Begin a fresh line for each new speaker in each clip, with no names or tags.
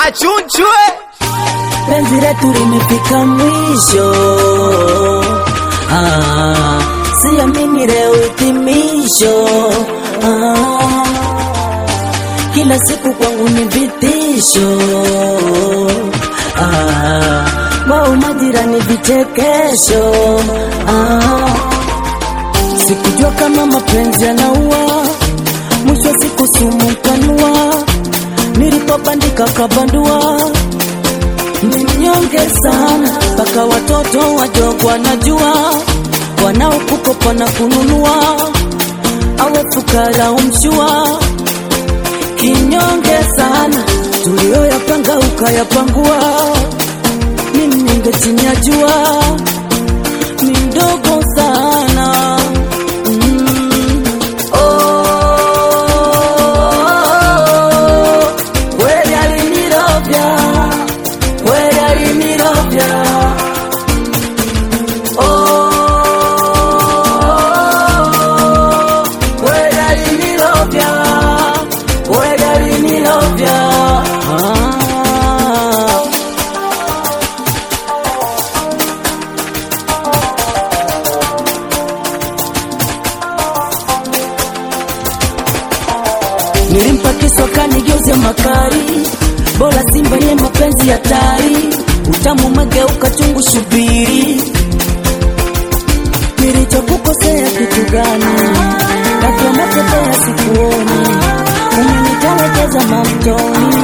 achunchwe
penzi letu limefika mwisho. Ah, siamini leo hitimisho. Ah, kila siku kwangu ni vitisho. Ah, wao majirani vichekesho. Ah, sikujua kama mapenzi yanaua, mwisho wa siku sumu kanua, nilipobandika kabandua ni mnyonge sana, mpaka watoto wadogo wanajua, wanaokukopa na kununua, awe fukara umshua. Kinyonge sana, tulioyapanga ukayapangua, ni mnyonge chini ya jua, ni mdogo sana mm. oh, kweli alinirovya kweli alinirovya oh, kweli alinirovya kweli alinirovya ah. Nilimpa kisu akanigeuza makari, bora simba nye mapenzi hatari, utamu umegeuka chungu, subiri. Nilichokukosea kitu gani? Ghafla umepotea sikuoni, umenitelekeza mamtoni,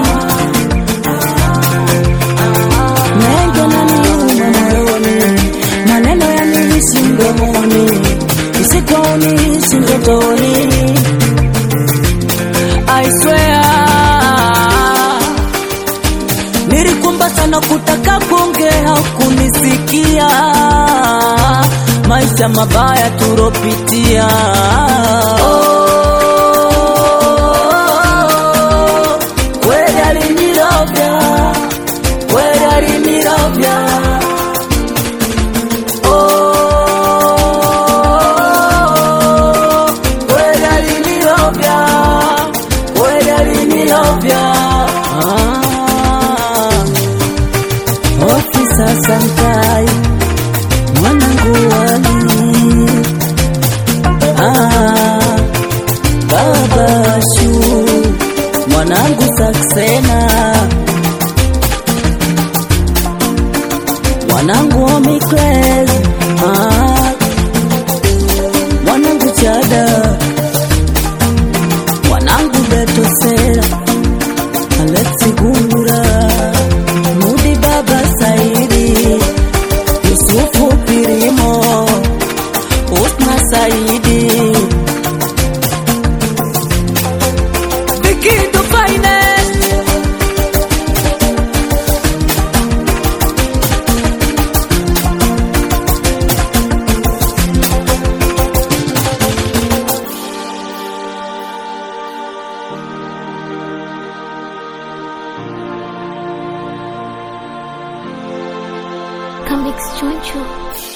mengi yananiuma moyoni, maneno yanilisi mdomoni, usikuonishi ndotoni I swear Nilikumba sana kutaka kuongea kunisikia maisha mabaya turopitia oh, kweli alinirovya kweli alinirovya oh, kweli alinirovya kweli alinilovya ah. Ofisa Sankai mwanangu wali ah. Baba Shu mwanangu Saksena mwanangu Omicles ah. mwanangu Chada mwanangu Betosera Alexi Gungura Mudi Baba Saidi Yusufu Pirimo Usma Saidi Vikindo Finance
Comics Choncho.